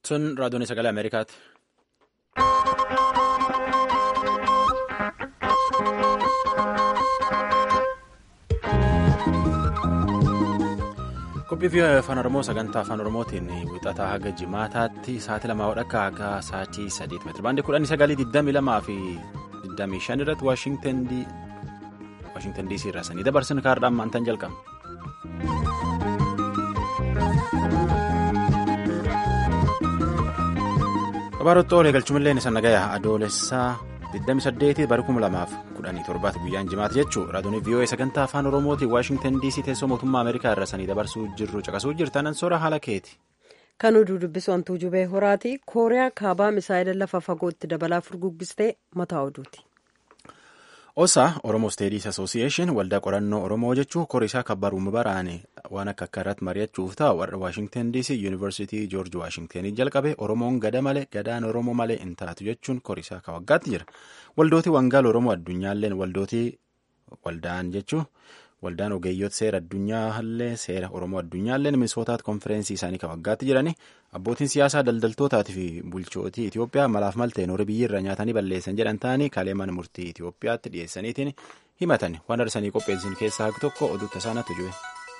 Sun raadiyoon sagalee Ameerikaati. Qophii fi afaan Oromoo sagantaa afaan Oromootiin wixataa haga jimaataatti sa'aatii lamaa hodhakka haga sa'aatii sadiitti meetira baandii kudhanii sagalii digdamii lamaa fi digdamii shan irratti Waashintan DC irraa sanii dabarsin kaardhaan maantaan jalqabna. Kabaarotti oolee galchumillee isa nagayaa adoolessaa 28 bara 2017 guyyaan jimaata jechuun raadiyoon VOA sagantaa afaan oromootiin waashingtan dc teessoo mootummaa ameerikaa irra sanii dabarsuu jirru caqasuu jirtan ansoora haala keeti. Kan oduu dubbisu hantuu jubee horaati kooriyaa kaabaa misaa'ila lafa fagootti dabalaa furguggistee mataa oduuti. Osaa Oromoo Steediis Asoosiyeeshin waldaa qorannoo Oromoo jechuun koriisaa kabbaruuma baraane waan akka akka irratti mari'achuuf ta'a warra Waashingtan DC Yuunivarsiitii Joorji Waashingtanii jalqabe Oromoon gada malee gadaan Oromoo malee hin taatu jechuun koriisaa ka waggaatti jira. Waldootii Wangaal Oromoo addunyaalleen waldootii waldaan jechuun waldaan ogeeyyoota seera addunyaallee seera Oromoo addunyaalleen minisootaatti konfereensii isaanii ka waggaatti jirani abbootiin siyaasaa daldaltootaatii fi bulchootii Itoophiyaa malaaf malteen horii biyyiirra nyaatanii balleessan jedhan ta'anii kalee mana murtii Itoophiyaatti dhiyeessaniitiin himatan waan arsanii qopheessin keessaa tokko oduu tasaanatu jiru.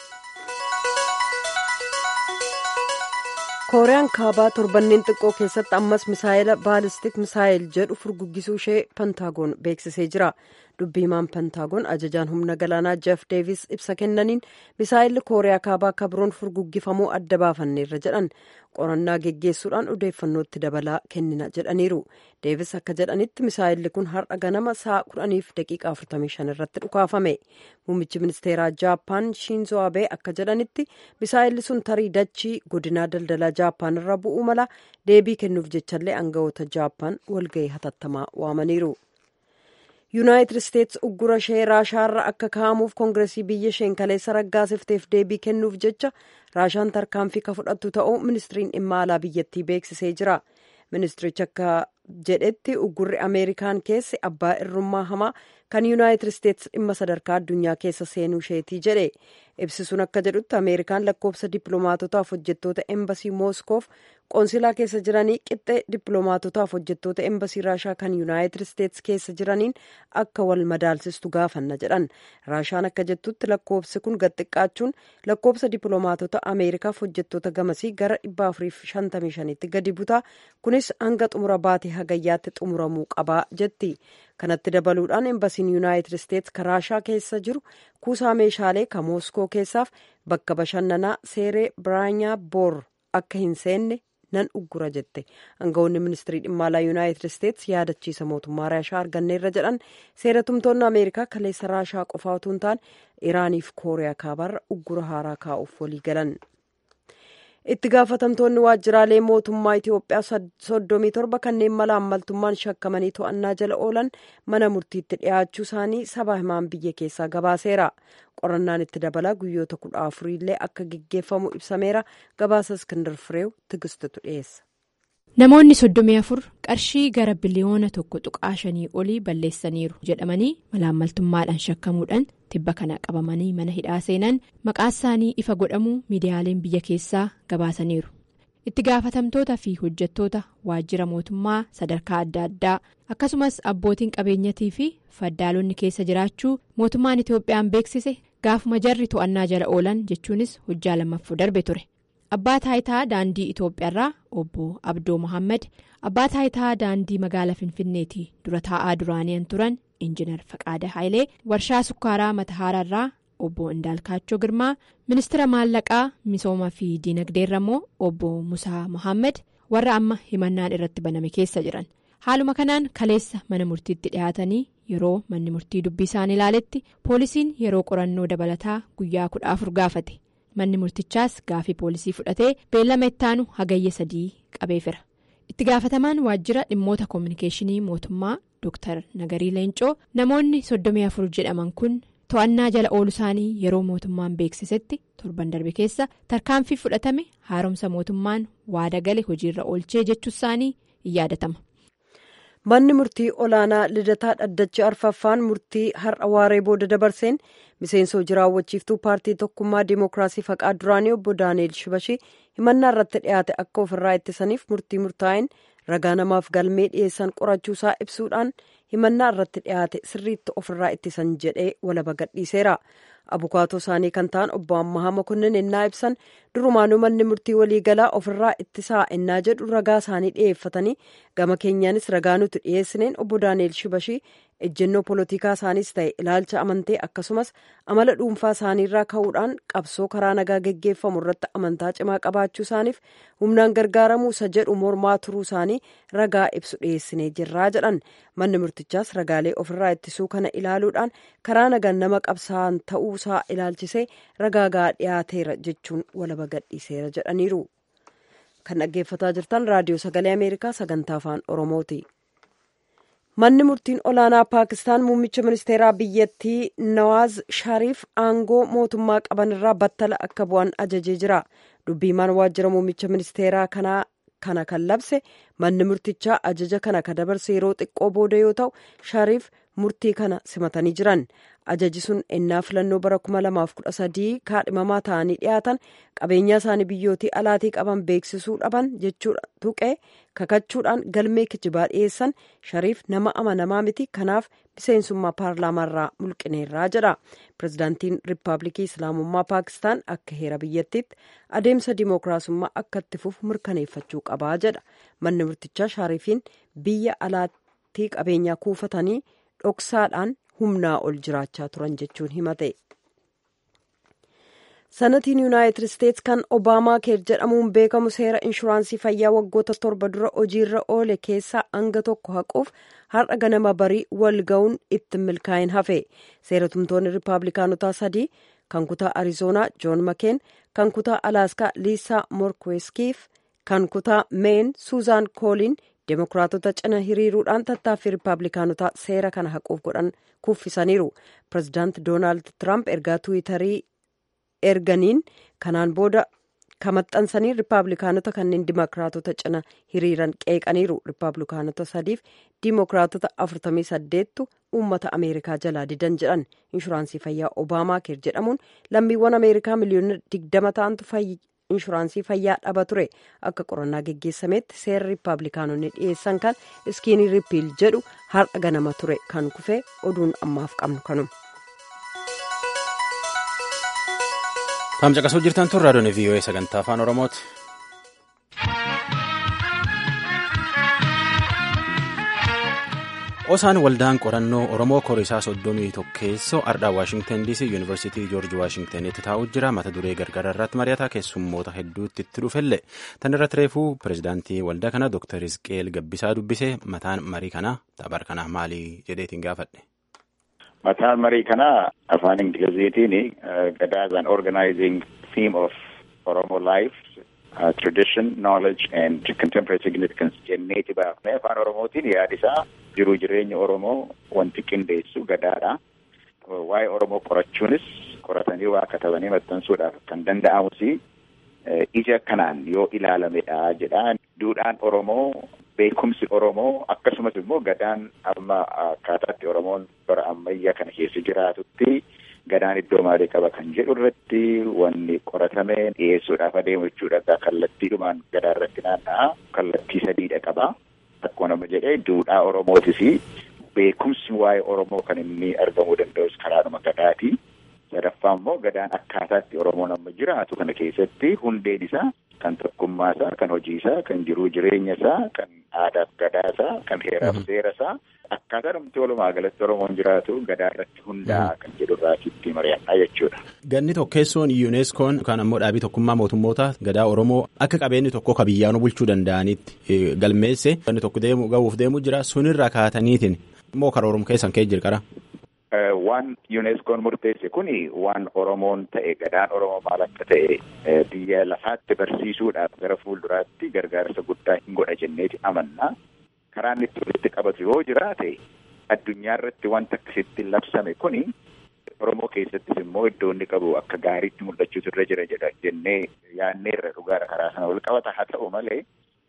kooriyaan kaabaa torbanneen xiqqoo keessatti ammas misaayila baalistik misaayil jedhu furguggisuu ishee pentaagoon beeksisee jira dubbiimaan pentaagoon ajajaan humna galaanaa jeef deevis ibsa kennaniin misaayilli kooriyaa kaabaa akka biroon furguggifamuu adda baafanneerra jedhan qorannaa geggeessuudhaan odeeffannootti dabalaa kennina jedhaniiru deevis akka jedhanitti misaayilli kun har'a ganama sa'a kudhaniif daqiiqaa 45 irratti dhukaafame muummichi ministeeraa jaappaan shiinzoo abee akka jedhanitti misaayilli sun tarii dachii godinaa daldalaa jaappaan irra bu'uu mala deebii kennuuf jechallee aangawoota jaappaan walgahii hatattamaa waamaniiru. yuunaayitid isteetsi uggura ishee raashaarra akka kaa'amuuf koongiresii biyya isheen kaleessa raggaasifteef deebii kennuuf jecha raashaan tarkaanfii ka fudhattu ta'uu ministiriin dhimma alaa biyyattii beeksisee jira ministirichi akka jedhetti uggurri ameerikaan keessa abbaa irrummaa hamaa kan yuunaayitid isteetsi dhimma sadarkaa addunyaa keessa seenuu isheetii jedhe ibsisuun akka jedhutti ameerikaan lakkoofsa dippiloomaatotaaf hojjettoota embasii mooskoof qoonsilaa keessa jiranii qixxee dippiloomaatotaaf hojjettoota embasii raashaa kan yuunaayitid isteetsi keessa jiraniin akka wal madaalsistu gaafanna jedhan raashaan akka jettutti lakkoofsi kun gad xiqqaachuun lakkoofsa dippiloomaatota ameerikaaf hojjettoota gamasii gara 455tti gadi butaa kunis hanga xumura baatee hagayyaatti xumuramuu qabaa jetti kanatti dabaluudhaan embasiin yuunaayitid isteetsi ka raashaa keessa jiru kuusaa meeshaalee ka mooskoo keessaaf bakka bashannanaa seeree biraanyaa boor akka hin seenne nan uggura jette aangawoonni ministirii dhimma alaa yuunaayitid isteetsi yaadachiisa mootummaa raashaa arganneerra jedhan seeratumtoonni ameerikaa kaleessa raashaa qofaa utuu hin taane iraaniif kooriyaa kaabaarra uggura haaraa kaa'uuf walii galan. itti gaafatamtoonni waajjiraalee mootummaa Itoophiyaa soddomii torba kanneen mala ammaltummaan shakkamanii to'annaa jala oolan mana murtiitti dhiyaachuu isaanii saba himaan biyya keessaa gabaaseera. qorannaan itti dabalaa guyyoota kudha afuriillee akka geggeeffamu ibsameera gabaasa iskindar fireew tigistutu dhiyeessa. namoonni soddomii afur qarshii gara biliyoona tokko tuqaa shanii olii balleessaniiru jedhamanii malaammaltummaadhaan shakkamuudhaan tibba kana qabamanii mana hidhaa seenan maqaa isaanii ifa godhamuu miidiyaaleen biyya keessaa gabaasaniiru itti gaafatamtoota fi hojjettoota waajjira mootummaa sadarkaa adda addaa akkasumas abbootiin qabeenyatii fi faddaalonni keessa jiraachuu mootummaan itoophiyaan beeksise gaafuma jarri to'annaa jala oolan jechuunis hojjaa lammaffuu darbe ture. abbaa taayitaa daandii itoophiyaarraa obbo abdoo mohaammed abbaa taayitaa daandii magaalaa finfinneetii dura taa'aa duraani'an turan injinar faqaada haayilee warshaa sukkaaraa matahaaraarraa obbo indaalkaachoo girmaa ministira maallaqaa misoomaa fi diinagdeerra immoo obbo musaa mohaammed warra amma himannaan irratti baname keessa jiran haaluma kanaan kaleessa mana murtiitti dhiyaatanii yeroo manni murtii dubbii isaan ilaaletti poolisiin yeroo qorannoo dabalataa guyyaa kudha afur gaafate. manni murtichaas gaafii poolisii fudhatee beellama ittaanu hagayya sadii qabeefira itti gaafatamaan waajjira dhimmoota koominikeeshinii mootummaa dr nagarii leencoo namoonni soddomii afur jedhaman kun to'annaa jala oolu isaanii yeroo mootummaan beeksisetti torban darbe keessa tarkaanfii fudhatame haaromsa mootummaan waada gale hojiirra oolchee jechuu isaanii in yaadatama. manni murtii olaanaa lidataa dhaddachi arfaffaan murtii har'a waaree booda dabarseen miseensoo jiraawwachiiftuu paartii tokkummaa dimookiraasii faqaa duraanii obbo daani'el shibashii himannaa irratti dhiyaate akka ofirraa ittisaniif murtii murtaa'een ragaa namaaf galmee dhiyeessan qorachuusaa ibsuudhaan himannaa irratti dhiyaate sirriitti ofirraa ittisan jedhee walaba gadhiiseera. abukaatoo isaanii kan ta'an obbo ammahaa mokonnin ennaa ibsan durumaanuu manni murtii waliigalaa ofirraa ittisaa ennaa jedhu ragaa isaanii dhiyeeffatanii gama keenyaanis ragaa nuti dhiyeessineen obbo daani'el shibashii ejjennoo polotikaa isaaniis ta'e ilaalcha amantee akkasumas amala dhuunfaa isaaniirraa ka'uudhaan qabsoo karaa nagaa geggeeffamu irratti amantaa cimaa qabaachuu isaaniif humnaan gargaaramuu isa jedhu mormaa turuu isaanii ragaa ibsu dhiyeessinee jirraa jedhan manni murtichaas ragaalee ofirraa ittisuu kana ilaaluudhaan karaa nagaan nama qabsaa'an ta'uu isaa ilaalchisee ragaa gahaa dhiyaateera jechuun walaba gadhiiseera jedhaniiru kan dhaggeeffataa jirtan raadiyoo sagalee ameerikaa sagantaa afaan oromooti. manni murtiin olaanaa paakistaan muummicha ministeeraa biyyattii nawaaz shariif aangoo mootummaa qaban irraa battala akka bu'an ajajee jira dubbiimaan waajjira muummicha ministeeraa kanaa kana kan labse manni murtichaa ajaja kana ka dabarse yeroo xiqqoo booda yoo ta'u shariif murtii kana simatanii jiran ajaji sun ennaa filannoo bara 2013 kaadhimamaa ta'anii dhiyaatan qabeenyaa isaanii biyyootii alaatii qaban beeksisuu dhaban jechuudha tuqee kakachuudhaan galmee kijibaa dhiyeessan shariif nama amanamaa miti kanaaf miseensummaa paarlaamaarraa mulqineerraa jedha pirezidaantiin riippaabilikii islaamummaa paakistaan akka heera biyyattiitti adeemsa dimookiraasummaa akka itti fufu mirkaneeffachuu qabaa jedha manni murtichaa shariifiin biyya alaatii qabeenyaa kuufatanii dhoksaadhaan humnaa ol jiraachaa turan jechuun himate. sanatiin yuunaayitid isteets kan obaamaa keer jedhamuun beekamu seera inshuraansii fayyaa waggoota torba dura hojiirra oole keessaa hanga tokko haquuf har'a ganama barii wal ga'uun itti milkaa'in hafe seeratumtoonni riippaabilikaanotaa sadii kan kutaa arizoonaa joon makeen kan kutaa alaaskaa liisaa morkweskiif kan kutaa meen suuzaan kooliin deemokiraatota cina hiriiruudhaan tattaaffii riippaabilikaanotaa seera kana haquuf godhan kuffisaniiru pirezidaant doonaald tiraamp ergaa tuwitarii erganiin kanaan booda kamaxxansanii riippaabilikaanota kanneen dimokiraatota cina hiriiran qeeqaniiru riippaabilikaanota sadiif dimokiraatota 48tu uummata ameerikaa jalaa didan jedhan inshuraansii fayyaa obaamaa keer jedhamuun lammiiwwan ameerikaa miliyoona 20 ta'antu inshuraansii fayyaa dhaba ture akka qorannaa geggeessametti seera riippaabilikaanonni dhiyeessan kan iskiinii riippiil jedhu har'a ganama ture kan kufe oduun ammaaf qabnu kanuma. Taamcaqasuu jirtan tun raadiyoon VOA sagantaa afaan Oromooti. Osaan waldaan qorannoo Oromoo koriisaa soddomii tokkeessoo ardhaa Waashingtan DC Yuunivarsiitii Joorji Waashingtanitti taa'u jira. Mata duree gargaraa irratti mari'ataa keessummoota hedduutti itti dhufelle. Tan irratti reefuu pirezidaantii waldaa kana Dr. Hizqeel Gabbisaa dubbisee mataan marii kanaa taphaar kanaa maali jedheetiin gaafadhe. Mataan marii kanaa afaan Ingiliziitiin gadaa as an organizing theme of Oromo life, uh, tradition, knowledge and contemporary significance jenneeti baafnee afaan Oromootiin yaadisaa jiruu jireenya Oromoo wanti qindeessu gadaadha. Waa'ee Oromoo qorachuunis qoratanii waa katabanii maxxansuudhaaf kan danda'amus ija kanaan yoo ilaalamedha jedha. Duudhaan Oromoo beekumsi Oromoo akkasumas immoo gadaan amma akkaataatti Oromoon bara ammayyaa kana keessa jiraatutti gadaan iddoo maalii qaba kan jedhu irratti wanni qoratamee dhiyeessuudhaaf adeemu jechuudha. Kallattiidhumaan gadaa irratti naanna'a. Kallattii sadiidha qaba. Akkuma nama jedhee duudhaa Oromootis beekumsi waa'ee Oromoo kan inni argamuu danda'us karaadhuma gadaati. Sadaffaa immoo gadaan akkaataatti Oromoon amma jiraatu kana keessatti hundeen isaa kan tokkummaa isaa, kan hojii isaa, kan jiruu jireenya isaa, kan aadaaf gadaa isaa, kan heeraaf seera isaa akkaataa namti walumaa galatti Oromoon jiraatu gadaa irratti hundaa'a kan jedhu irraatitti mari'annaa jechuudha. Ganni tokkeessoon yuuneskoon yookaan ammoo dhaabii tokkummaa mootummoota gadaa Oromoo akka qabeenyi tokko ka biyyaanuu bulchuu danda'anitti galmeesse ganni tokko deemu ga'uuf deemu jira sunirra kaataniitiin immoo karoorum keessan kee jirqara. Waan yuuneskoon murteesse kuni waan Oromoon ta'e gadaan Oromoo maal akka ta'e biyya lafaatti barsiisuudhaaf gara fuulduraatti gargaarsa guddaa hin godha jenneeti amanna. Karaan itti walitti qabatu yoo jiraate addunyaa irratti wanta akkasitti labsame kuni Oromoo keessattis immoo iddoo inni qabu akka gaariitti mul'achuutu irra jira jedha jennee yaadneerra dhugaadha karaa sana wal qabata haa ta'u malee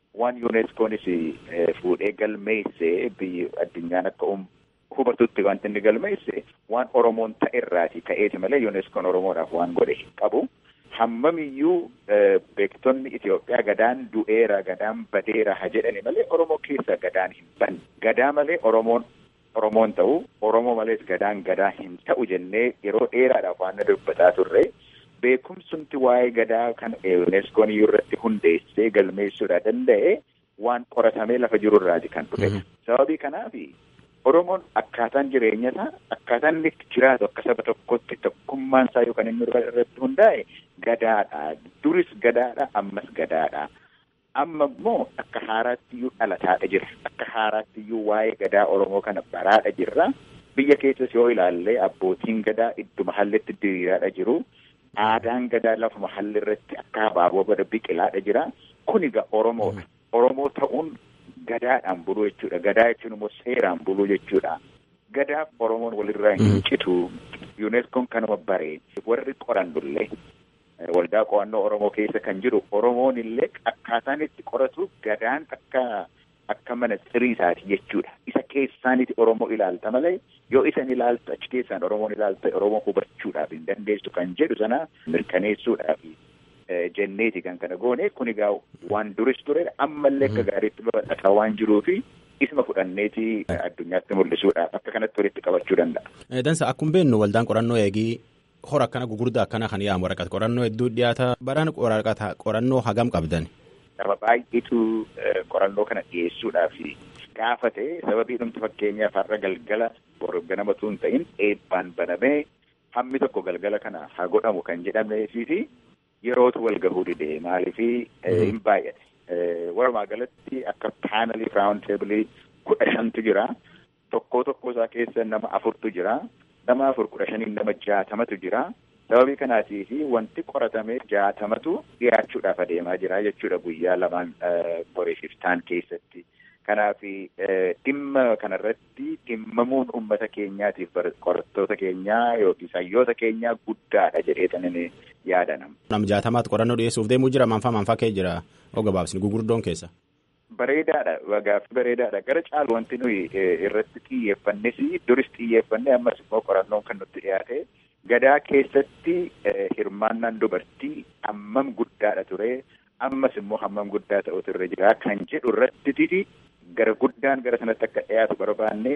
waan yuuneeskoonis fuudhee galmeessee biyyi addunyaan akka hubatutti wanti inni galmeesse waan oromoon ta'erraati ka'eeti malee yuuneeskoon oromoodhaaf waan godhe hin qabu. Hammamiyyuu beektonni Itoophiyaa gadaan du'eera gadaan badeera ha jedhani malee oromoo keessa gadaan hin banne gadaa malee oromoon oromoon ta'u oromoo malees gadaan gadaa hin ta'u jennee yeroo dheeraadhaaf waan dubbataa turre. beekumsumti waa'ee gadaa kan yuuneskoon iyyuu irratti hundeessee galmeessuudha danda'e waan qoratamee lafa jiru irraati kan dhufe. Sababii kanaaf Oromoon akkaataan jireenya isaa akkaataan inni jiraatu akka saba tokkotti tokkummaan isaa yookaan inni irratti hundaa'e gadaadha. Duris gadaadha ammas gadaadha. Amma immoo akka haaraatti iyyuu dhalataadha jira. Akka haaraatti iyyuu waa'ee gadaa Oromoo kana baraadha jirra. Biyya keessas yoo ilaalle abbootiin gadaa idduma hallitti diriiraadha jiru. Aadaan gadaa lafuma halli irratti akka abaaboo bada biqilaadha jira. Kun egaa Oromoodha. Oromoo ta'uun gadaadhaan buluu jechuudha. Gadaa jechuun immoo seeraan buluu jechuudha. Gadaaf Oromoon walirraa hin citu. Yuuneskoon kanuma baree warri qorannullee waldaa qo'annoo Oromoo keessa kan jiru Oromoon illee akkaataan itti qoratu gadaan akka akka mana siriisaati jechuudha. Isa keessaaniti Oromoo ilaalta malee yoo isan ilaalta achi keessaan Oromoon ilaalta Oromoo hubachuudhaaf hin dandeessu kan jedhu sana mirkaneessuudhaaf jenneeti kan kana goone kun egaa waan duris ture ammallee akka gaariitti babal'ataa waan jiruufi isma fudhanneeti addunyaatti mul'isuudhaaf akka kanatti walitti qabachuu danda'a. Dansa akkuma beeknu waldaan qorannoo eegii hora akkana gugurdaa akkana kan yaamu waraqata qorannoo hedduu dhiyaata baraan waraqata qorannoo hagam qabdan. Nama baay'eetu qorannoo kana dhiyeessuudhaaf gaafate sababii dhumti fakkeenyaaf har'a galgala boru ganamatu hin ta'in eebbaan banamee hammi tokko galgala kana haa godhamu kan jedhameefii fi yerootu wal gahuu dide maaliifi hin baay'ate. Walumaa galatti akka paanelii raawun teebilii kudha shantu jira. Tokkoo tokkoo isaa keessa nama afurtu jira. Nama afur kudha shaniin nama jaatamatu jira. Sababii kanaatiif wanti qoratamee jaatamatu dhiyaachuudhaaf adeemaa jira jechuudha guyyaa lamaan boriif iftaan keessatti. Kanaaf dhimma kanarratti dhimmamuun uummata keenyaatiif qorattoota keenyaa yookiin hayyoota keenyaa guddaadha jedheetan inni yaadanam. Nam jaatamaatti qorannoo dhiyeessuuf deemuu jira maanfaa maanfaa kee jira oo gabaabsini gugurdoon keessa. Bareedaadha gaaffii bareedaadha gara caalu wanti nuyi irratti xiyyeeffannes duris xiyyeeffanne ammas immoo qorannoon kan nutti dhiyaate gadaa keessatti hirmaannaan dubartii hammam guddaadha ture ammas immoo hammam guddaa ta'utu irra jira kan jedhu irratti gara guddaan gara sanatti akka dhiyaatu barbaanne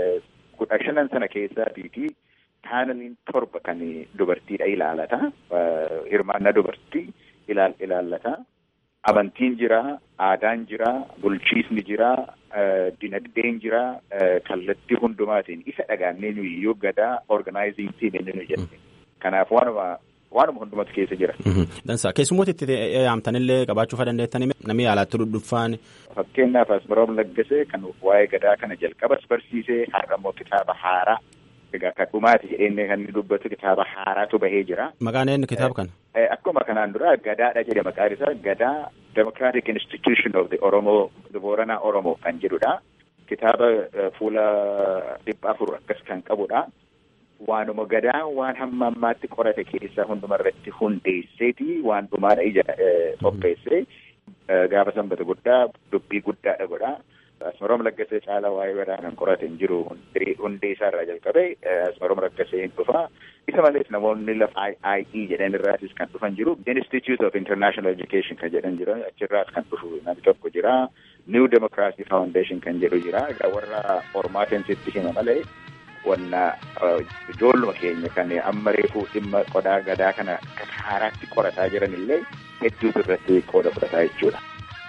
kudha shanan sana keessaatiiti paaneliin torba kan dubartiidha ilaalata hirmaannaa dubartii ilaallata. Amantiin jira, aadaan jira, bulchiisni jira, dinagdeen jira, kallattii hundumaatiin isa dhagaannee nuyi gadaa organizing team inni nu jenne. Kanaaf waanuma waanuma hundumatu keessa jira. Dansa keessummoota itti yaamtanillee qabaachuu dandeettanii namni yaalaatti dhuddhuffaan. Fakkeenyaaf Asmaroom Laggasee kan waa'ee gadaa kana jalqabas barsiisee har'a immoo kitaaba haaraa egaa kan dhumaati jedhee kan inni dubbatu kitaaba haaraatu bahee jira. Maqaan eenyu kitaaba kana? Akkuma kanaan dura gadaadha jedhe maqaan isaa gadaa Democratic Institution of the Oromo the Booranaa Oromoo kan jedhudha. Kitaaba fuula dhibba afur akkas kan qabudha. Waanuma gadaa waan hamma ammaatti qorate keessaa hunduma irratti hundeesseeti waan dhumaadha ija qopheessee gaafa sanbata guddaa dubbii guddaadha godha. Asmaroom Laggasee caalaa waa'ee gadaa kan qorate hin jiru hundee isaa irraa jalqabee Asmaroom Laggasee hin dhufa. Isa malees namoonni lafa IIE jedhan irraatis kan dhufan jiru. Institute of International Education kan jedhan jira. Achirraas kan dhufu namni tokko jira. New Democracy Foundation kan jedhu jira. Egaa warra hormaatiin sitti hima malee wanna ijoolluma keenya kan amma reefuu dhimma qodaa gadaa kana akka haaraatti qorataa jiran illee hedduutu irratti qooda fudhataa jechuudha.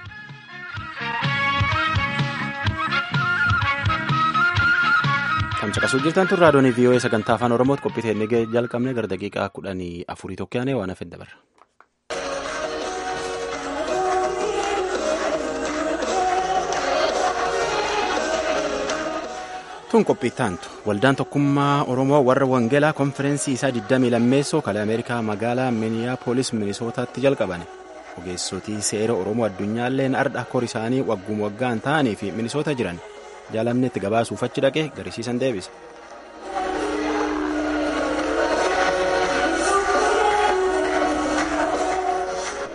Kan caqasuu jirtan tun raadiyoon VOA sagantaa afaan Oromootti qophii teennee jalqabne gara daqiiqaa kudhanii afurii tokko yaane waan hafe dabarra. Tun qophii taantu waldaan tokkummaa Oromoo warra Wangeelaa konfereensii isaa 20 lammeessoo kalee Ameerikaa magaalaa Miniyaapolis Minisootaatti jalqabane. Ogeessotii seera Oromoo addunyaalleen ardha kor isaanii wagguma waggaan ta'anii fi Minisoota jiran. jaalamnetti gabaasuuf achi dhaqee garisiisan deebise.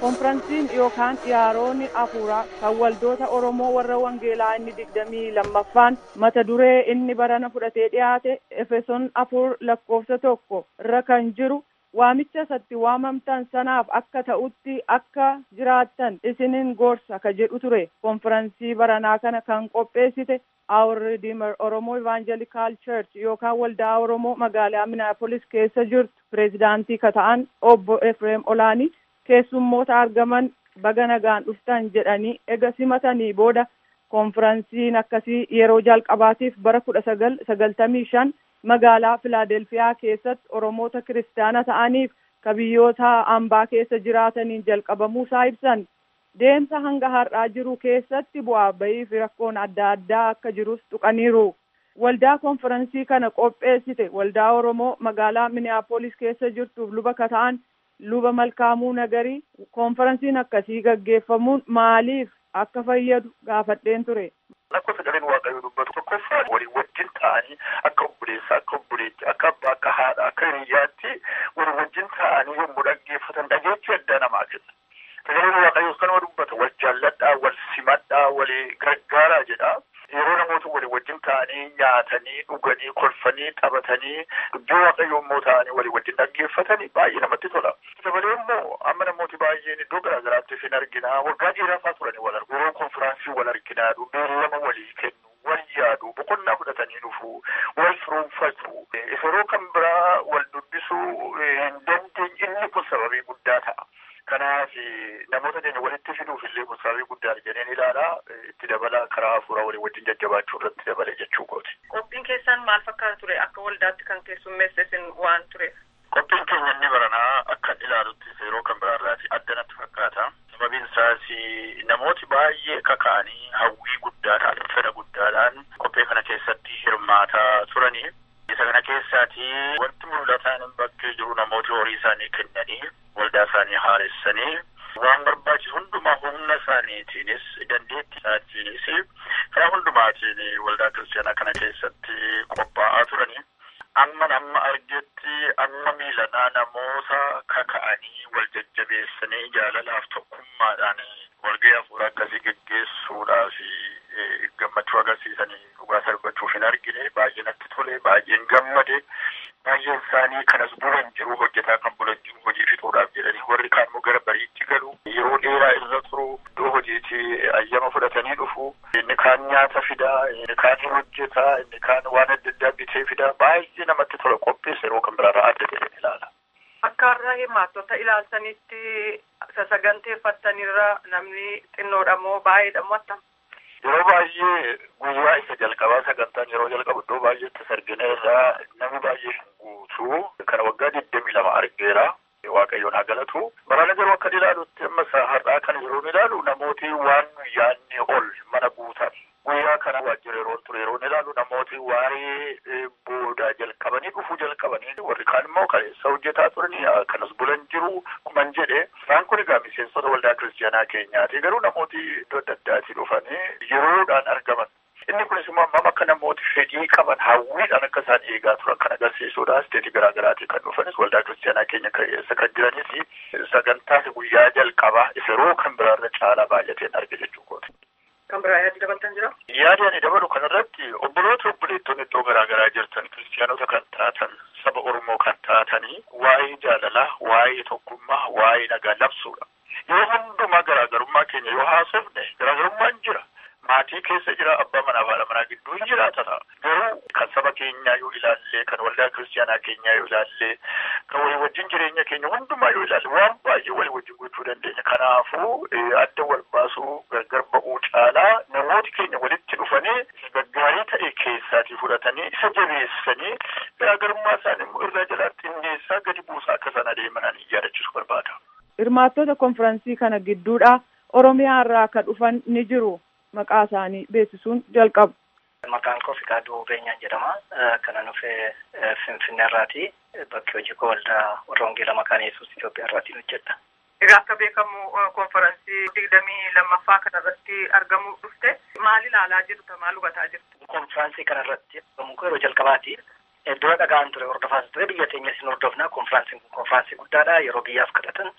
konferansiin yookaan iyaaroonni afuuraa kan waldoota oromoo warra wangeelaa inni digdamii lammaffaan mata duree inni barana fudhatee dhiyaate efeson afur lakkoofsa tokko irra kan jiru waamicha isatti waamamtan sanaaf akka ta'utti akka jiraattan isinin gorsa ka jedhu ture konferansii baranaa kana kan qopheessite our redeemer oromoo evangelical church yookaan waldaa oromoo magaalaa minneapolis keessa jirtu pireezidaantii ka ta'an obbo efreem olaanii keessummoota argaman baga nagaan dhuftan jedhanii ega simatanii booda konferansiin akkasii yeroo jalqabaatiif bara kudha sagal sagaltamii shan magaalaa filaadelfiyaa keessatti oromoota kiristaana ta'aniif ka biyyoota ambaa keessa jiraataniin jalqabamuusaa ibsan deemsa hanga har'aa jiru keessatti bu'aa bayii fi rakkoon adda addaa akka jirus tuqaniiru waldaa konferansii kana qopheessite waldaa oromoo magaalaa minneapolis keessa jirtuuf luba ka ta'an luba malkaamuu nagarii konferansiin akkasii gaggeeffamuun maaliif akka fayyadu gaafadheen ture. Akka sagaleen waaqayyoo dubbatu tokkoffaa walii wajjin ta'anii akka obboleessaa akka obboleetti akka abbaa akka haadha akka hiriyaatti walii wajjin ta'anii yommuu dhaggeeffatan dhageechi addaa namaa kenna. Sagaleen waaqayyoos kanuma dubbata wal jaalladhaa wal simadhaa walii gargaaraa jedha. Yeroo namoota walii wajjin ta'anii nyaatanii dhuganii kolfanii taphatanii dubbii waaqayyoo immoo ta'anii walii wajjin dhaggeeffatanii baay'ee namatti tola. Dabalee immoo amma namooti baay'een iddoo garaagaraatti isin argina waggaa dheeraafaa turanii wal argu yeroo konfiraansii wal arginaa beellama walii kennu wal yaadu boqonnaa fudhatanii dhufu wal firoomfatu yeroo kan biraa wal dubbisuu hin dandeenye inni kun sababii guddaa ta'a. Kanaaf namoota keenya walitti fiduuf illee kun sababii guddaa jedheen ilaalaa itti dabala karaa hafuuraa walii wajjin jajjabaachuu irratti dabale jechuu kooti. Qophiin keessan maal fakkaata ture akka waldaatti kan keessummeesse isin waan tureef? Qophiin keenya inni baranaa akka ilaalutti yeroo kan biraarraati adda natti fakkaata. Sababiin isaas namooti baay'ee kaka'anii hawwii guddaadhaan fedha guddaadhaan qophii kana keessatti hirmaataa turanii. Isa kana keessaati wanti mul'ataan bakkee jiru namooti horii isaanii kennanii waldaa isaanii haaressanii waan barbaachisu hundumaa humna isaaniitiinis dandeettii isaaniitiinis karaa hundumaatiin waldaa kiristaanaa kana keessatti qophaa'aa turanii. amma amma argetti amma miilanaa namoota kaka'anii wal jajjabeessanii jaalalaaf tokkummaadhaan walgahii hafuuraa akkasii geggeessuudhaaf gammachuu agarsiisanii dhugaas argachuuf hin argine baay'ee natti tole baay'een gammade baay'een isaanii kanas bulan jiru hojjetaa kan bulan jiru hojii fixuudhaaf jedhanii warri kaan immoo gara bariitti galu yeroo dheeraa irra turu iddoo hojiitti ayyama fudhatanii dhufu inni kaan nyaata fidaa inni kaan hojjetaa inni kaan waan adda addaa bitee fidaa baay'ee namatti tola qopheessa yeroo kan biraarraa adda ta'een ilaala. Akka har'a hirmaattota ilaaltanitti saganteeffattanirra namni xinnoodha moo baay'eedha moo attam? Yeroo baay'ee guyyaa isa jalqabaa sagantaan yeroo jalqabu iddoo baay'eetti sargina irraa namni baay'ee hin guutu kana waggaa digdamii lama argeera. Waaqayyoon haa galatu. Barana garuu akka ilaalutti amma har'aa kana yeroo ilaalu namooti waan yaadne ol mana guutan. Guyyaa kana waajjira yeroo ture yeroo ilaalu namooti waa'ee boodaa jalqabanii dhufuu jalqabanii warri kaan immoo kaleessa hojjetaa turanii kanas bulan jiru kuman jedhe. Isaan kun egaa miseensota waldaa kiristaanaa keenyaati. Garuu namooti iddoo adda addaatii dhufanii yeroodhaan argaman. Inni kunis immoo amma akka namooti fedhii qaban hawwiidhaan akka isaan eegaa turan kan agarsiisudha. Isteetii garaa garaatii kan dhufanis waldaa kiristaanaa keenya keessa kan jiranis sagantaas guyyaa jalqabaa yeroo kan biraarra caalaa baay'ateen arge jechuu kooti. Kan biraa yaadni dabaltan jira? Yaada ani dabalu kanarratti obboloota obboleettonni iddoo garaa garaa jirtan kiristaanota kan taatan saba Oromoo kan taatanii waa'ee jaalalaa, waa'ee tokkummaa, waa'ee nagaa labsuudha. Yeroo hundumaa garaagarummaa keenya yoo haasofne garaagarummaan jira. Maatii keessa jira abbaa manaa fi haadha manaa gidduu hin jiraata ta'a. Garuu kan saba keenyaa yoo ilaalle, kan waldaa kiristaanaa keenyaa yoo ilaalle, kan walii wajjin jireenya keenya hundumaa yoo ilaalle waan baay'ee walii wajjin gochuu dandeenya. Kanaafuu adda wal baasuu gargar ba'uu caalaa namooti keenya walitti dhufanii gaggaarii ta'e keessaatii fudhatanii isa jabeessanii garaagarummaa isaanii immoo irraa jalaatti xinneessaa gadi buusaa akka isaan adeeman yaadachiisuu barbaada. Hirmaattota konferansii kana gidduudha Oromiyaa irraa akka dhufan ni jiru. Maqaa isaanii beeksisuun jalqabu. Maqaan koo Fiqaaduu Beenyaa jedhama. Kanan dhufee Finfinnee irraati. Bakki hojii koo waldaa warra Wangeelaa Maqaan Yesuus Itoophiyaa irraatiin hojjedha. Egaa akka beekamu konferansii digdamii lammaffaa kanarratti argamuu dhufte maal ilaalaa jirta maal hubataa jirtu? Konferansii kanarratti argamu koo yeroo jalqabaati. Dura dhagaan ture hordofaas ture biyya teenyas hin hordofna konferaansiin kun konferaansii guddaadha yeroo biyyaaf kadhatan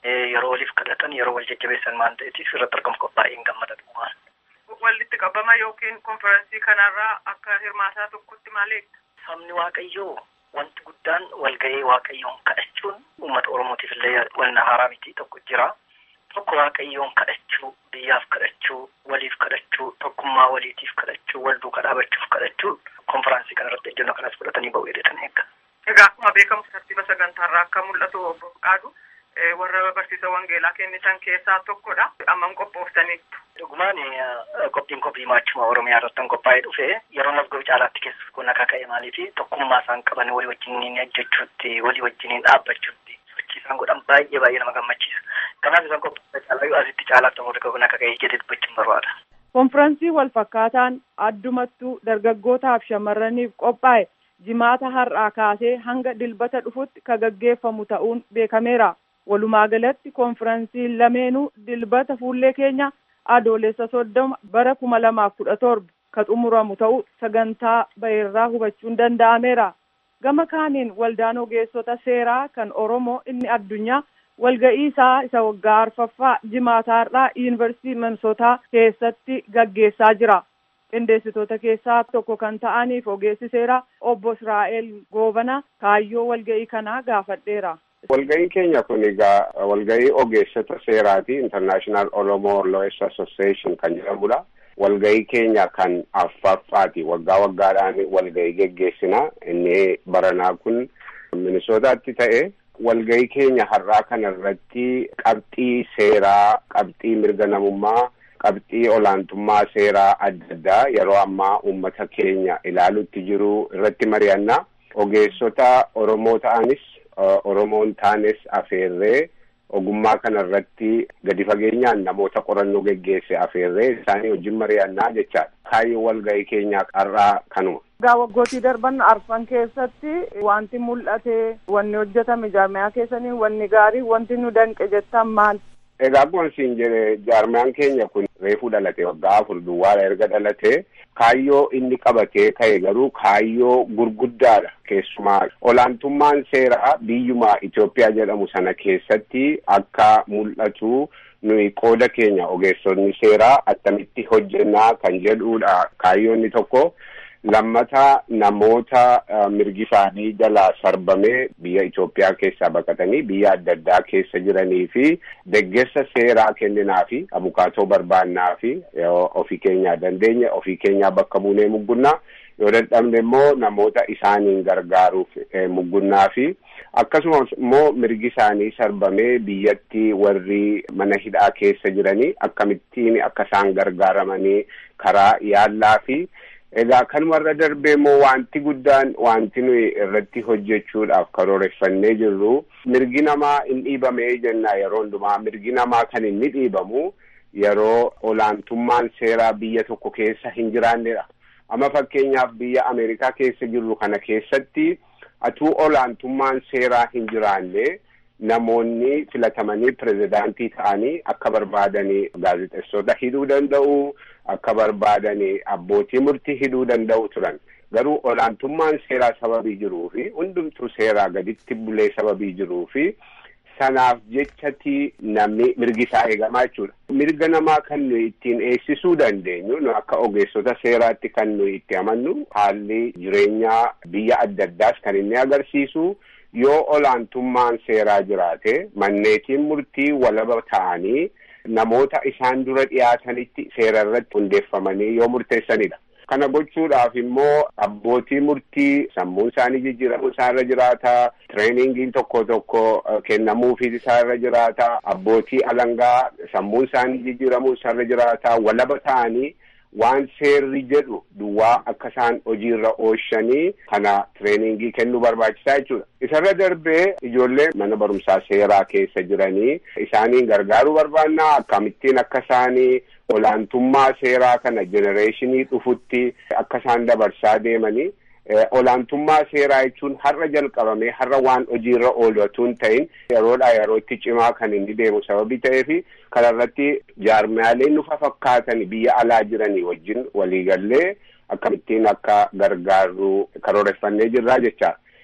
yeroo waliif kadhatan yeroo wal jajjabeessan waan ta'eetiif irratti argamu baay'een gammada dhugumaan. Walitti qabama yookiin konferansii kanarraa akka hirmaataa tokkotti maaliidha? Sabni Waaqayyoo wanti guddaan walgahii Waaqayyoon kadhachuun uummata Oromootiif illee wanna haaraa miti tokko jira. Tokko Waaqayyoon kadhachuu, biyyaaf kadhachuu, waliif kadhachuu, tokkummaa waliitiif kadhachuu, wal duukaa dhaabachuuf kadhachuu konferansii kanarratti ejjennoo kanas fudhatanii ba'uu jedhatan eegga. Egaa akkuma beekamu tartiiba sagantaarraa akka mul'atu obbo Qaadu warra barsiisa wangeelaa kennisan keessaa tokkodha. Amma qophooftaniittu. Dhugumaan qophiin kophii maachuma Oromiyaa irratti qophaa'ee dhufe yeroo nasgoo caalaatti keessatti kun akka ka'e maaliifi tokkummaa isaan qaban walii wajjiniin hojjechuutti walii wajjiniin dhaabbachuutti sochii isaan godhan baay'ee baay'ee nama gammachiisa. Kanaaf isaan qophaa'e caalaa asitti caalaatti namoota kun akka ka'e jedhee dubbachuun barbaada. Konfiraansii wal fakkaataan addumattuu dargaggootaaf shamarraniif qophaa'e jimaata har'aa kaasee hanga dilbata dhufutti ka gaggeeffamu ta'uun beekameera. Walumaa galatti konfiraansiin lameenuu dilbata fuullee keenya adoolessa soddoma bara kuma lamaaf kudha torba ka xumuramu ta'uu sagantaa ba'eerraa hubachuun danda'ameera. Gama kaaniin waldaan ogeessota seeraa kan Oromoo inni addunyaa walga'ii isaa isa waggaa arfaffaa jimaataarraa yuunivarsiitii Minisootaa keessatti gaggeessaa jira. Qindeessitoota keessaa tokko kan ta'aniif ogeessi seeraa obbo Israa'el Goobana kaayyoo walga'ii kanaa gaafadheera. Walga'iin keenya kun egaa walga'ii ogeessota seeraati International Oromo Lawyers Association kan jedhamudha. Walga'ii keenya kan afuraffaati waggaa waggaadhaan walga'ii geggeessina inni baranaa kun Minisootaatti ta'e walga'ii keenya har'aa kana irratti qabxii seeraa qabxii mirga namummaa qabxii olaantummaa seeraa adda addaa yeroo ammaa uummata keenya ilaalutti jiru irratti mari'anna ogeessota Oromoo ta'anis Oromoon taanes afeerree ogummaa kana irratti gadi fageenyaan namoota qorannoo geggeesse afeerree isaanii wajjin mari'annaa jechaadha. Kaayyoo walga'ii keenyaa har'aa kanuma. Egaa waggootii darban arfan keessatti wanti mul'ate wanni hojjetame jaarmiyaa keessanii wanni gaarii wanti nu danqe jettan maal? Egaa akkuma siin jedhe jaarmiyaan keenya kun reefuu dhalate waggaa afur duwwaadha erga dhalate kaayyoo inni qabatee ka'e garuu kaayyoo gurguddaadha keessumaa olaantummaan seeraa biyyuma Itoophiyaa jedhamu sana keessatti akka mul'atu nuyi qooda keenya ogeessonni seeraa attamitti hojjennaa kan jedhudha kaayyoonni tokko. lammata namoota mirgi isaanii jalaa sarbamee biyya Itoophiyaa keessaa baqatanii biyya adda addaa keessa jiranii fi deggersa seeraa kenninaa fi abukaatoo barbaannaa fi ofii keenyaa dandeenya ofii keenyaa bakka buunee muggunnaa yoo dadhabne immoo namoota isaaniin gargaaruuf muggunnaa fi akkasumas immoo mirgi isaanii sarbamee biyyatti warri mana hidhaa keessa jiranii akkamittiin akka isaan gargaaramanii karaa yaallaa fi Egaa kanumarra darbee immoo wanti guddaan wanti nuyi irratti hojjechuudhaaf karooreffannee jirru mirgi namaa hin dhiibamee jenna yeroo hundumaa mirgi namaa kan inni dhiibamu yeroo olaantummaan seeraa biyya tokko keessa hin jiraannedha. Amma fakkeenyaaf biyya Ameerikaa keessa jirru kana keessatti atuu olaantummaan seeraa hin jiraanne namoonni filatamanii pirezidaantii ta'anii akka barbaadanii gaazexeessota hidhuu danda'u. akka barbaadanii abbootii murtii hidhuu danda'u turan garuu olaantummaan seeraa sababii jiruu fi hundumtuu seeraa gaditti bulee sababii jiruu fi sanaaf jechati namni mirgi isaa eegamaa jechuudha. Mirga namaa kan nuyi ittiin eegsisuu dandeenyu nu akka ogeessota seeraatti kan nuyi itti amannu haalli jireenyaa biyya adda addaas kan inni agarsiisu yoo olaantummaan seeraa jiraate manneetiin murtii walaba ta'anii namoota isaan dura dhiyaatanitti seera irratti hundeeffamanii yoo murteessanidha. Kana gochuudhaaf immoo abbootii murtii sammuun isaanii jijjiiramuu isaarra jiraata. Tireeningiin tokko tokko kennamuufii isaarra jiraata. Abbootii alangaa sammuun isaanii jijjiiramuu isaarra jiraata. Walaba ta'anii waan seerri jedhu duwwaa akka isaan hojiirra oolchanii kana tireeningii kennuu barbaachisaa jechuudha. Isarra darbee ijoollee mana barumsaa seeraa keessa jiranii isaaniin gargaaruu barbaannaa akkamittiin akka isaanii olaantummaa seeraa kana jenereeshinii dhufutti akka isaan dabarsaa deemanii olaantummaa seeraa jechuun har'a jalqabamee har'a waan hojiirra oolatu hin ta'in yeroodhaa yerootti cimaa kan inni deemu sababii ta'eefi kanarratti jaarmiyaaleen nufa fakkaatan biyya alaa jiranii wajjin waliigallee akkamittiin akka gargaarru karooreffannee jirraa jecha.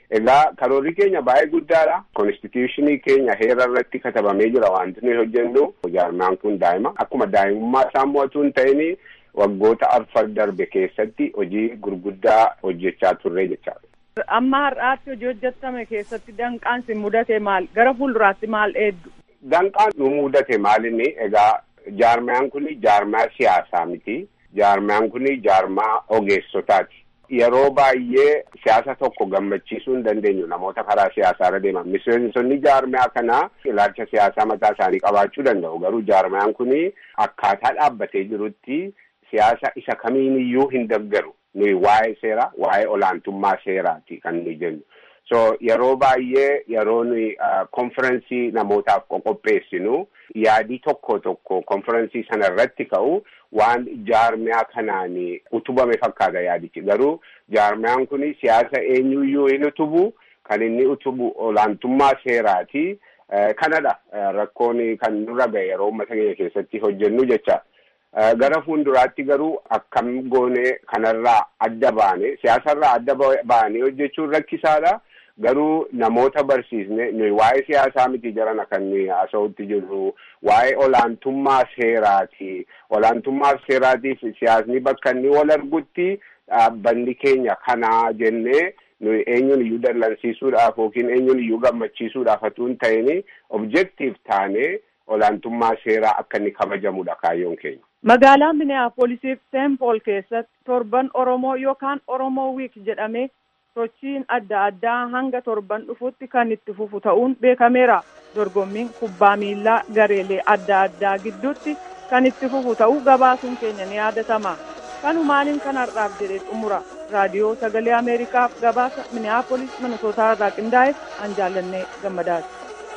Egaa karoorri keenya baay'ee guddaadha. Konstituushinii keenya heera irratti katabamee jira wanti nuyi hojjennu. Jaarmaan kun daa'ima. Akkuma daa'imummaa isaa mo'atu hin ta'in waggoota arfan darbe keessatti hojii gurguddaa hojjechaa turre jechaadha. Amma har'aatti hojii hojjetame keessatti danqaan si mudate maal? Gara fuulduraatti maal eeddu? Danqaan nu mudate maalinni egaa jaarmaan kun jaarmaa siyaasaa miti. Jaarmaan kun jaarmaa ogeessotaati. Yeroo baay'ee siyaasa tokko gammachiisuu hin dandeenyu namoota karaa siyaasaa irra deeman. Miseensonni jaarmaa kanaa ilaalcha siyaasaa mataa isaanii qabaachuu danda'u. Garuu jaarmaan kun akkaataa dhaabbatee jirutti siyaasa isa kamiiniyyuu hin deeggaru. Nuyi waa'ee seeraa, waa'ee olaantummaa seeraati kan nuyi jennu. So yeroo baay'ee yeroo nuyi konferensii namootaaf qopheessinu yaadii tokko tokko konferensii sana irratti ka'u waan jaarmiyaa kanaan utubame fakkaata yaadichi garuu jaarmiyaan kun siyaasa eenyuyyuu hin utubu kan inni utubu olaantummaa seeraati kanadha rakkoon kan nurra ga'e yeroo uummata keenya keessatti hojjennu jecha gara fuulduraatti garuu akkam goone kanarraa adda baane siyaasarraa adda baane hojjechuun rakkisaadha. garuu namoota barsiisne nuyi waa'ee siyaasaa miti jarana kan nuyi haasa'utti jirru waa'ee olaantummaa seeraati olaantummaa seeraatiif siyaasni bakka inni wal argutti dhaabbanni keenya kanaa jennee nuyi eenyuun iyyuu dallansiisuudhaaf yookiin eenyuun iyyuu gammachiisuudhaaf utuu hin ta'in objektiif taane olaantummaa seeraa akka inni kabajamudha kaayyoon keenya. Magaalaa Minneapolis Saint Paul keessatti torban Oromoo yookaan Oromoo Week jedhamee sochiin adda addaa hanga torban dhufutti kan itti fufu ta'uun beekameera. Dorgommiin kubbaa miillaa gareelee adda addaa gidduutti kan itti fufu ta'uu gabaasuun keenya ni yaadatama. Kanumaaniin kan har'aaf jedhee xumura. Raadiyoo Sagalee Ameerikaaf gabaasa Minneapolis Minnesootaa irraa qindaa'e an jaallannee gammadaati.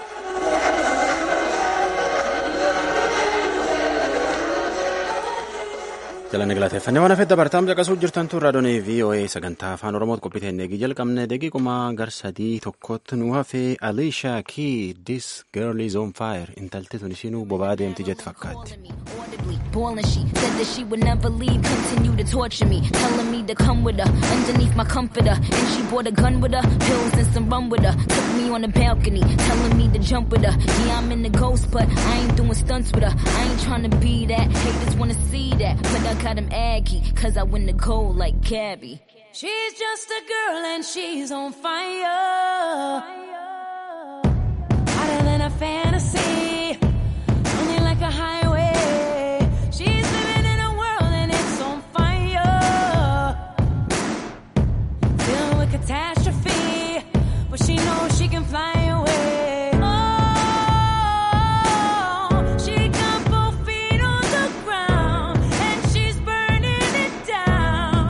jalanne galateeffannee waan hafeef dabartaam caqasuu jirtantu raadiyoo VOA sagantaa afaan oromooti qophii teennee jalqabne daqiiquma gar sadii tokkotti nu hafee Aliishaa Kii this girl is on fire intalti tun ishiinuu bobaa deemti jetti fakkaatti. Boiling, she said that she would never leave, continue to torture me, telling me to come with her underneath my comforter. And she brought a gun with her, pills and some rum with her. Took me on the balcony, telling me to jump with her. Yeah, I'm in the ghost, but I ain't doing stunts with her. I ain't trying to be that. Haters wanna see that, but I got him aggy, cause I win the gold like Gabby. She's just a girl and she's on fire. Hotter than a fantasy, only like a highway. She's living in a world and it's on fire. Filled with catastrophe, but she knows she can fly away. Oh, she got both feet on the ground and she's burning it down.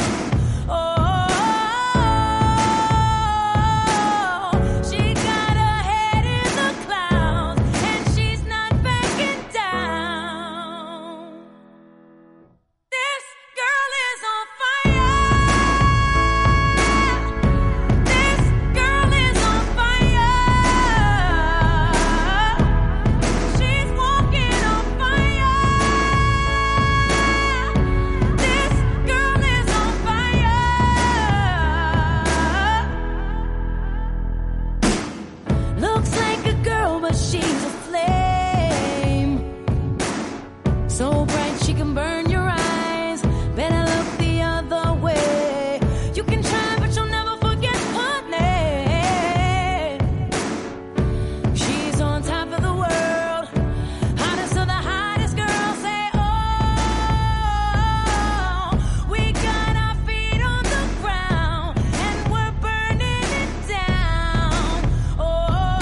Oh, she got her head in the clouds and she's not backing down. This girl is on fire. This girl is on fire. She's walking on fire. This girl is on fire. Looks like a girl, but she's a flame. So bright she can burn your eyes. Better look the other way. You can try, but you'll never forget her name. She's on top of the world. Hottest of the hottest girls say, Oh, we got our feet on the ground and we're burning it down. Oh,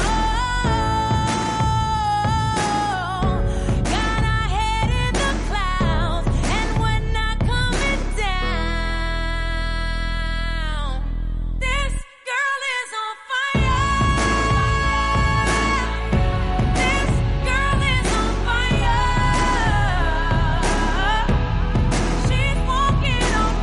got our head in the clouds and we're not coming down. This girl is on fire. This girl is on fire. She's walking on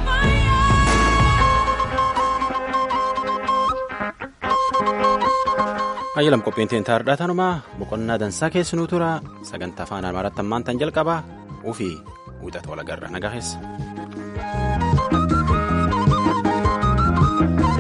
Ayyalam qophiin tiin taardhaa tanumaa boqonnaa dansaa keessanuu tura sagantaa afaan amaaratti ammaan tan jalqabaa ufii wixata walagarra nagaa keessa.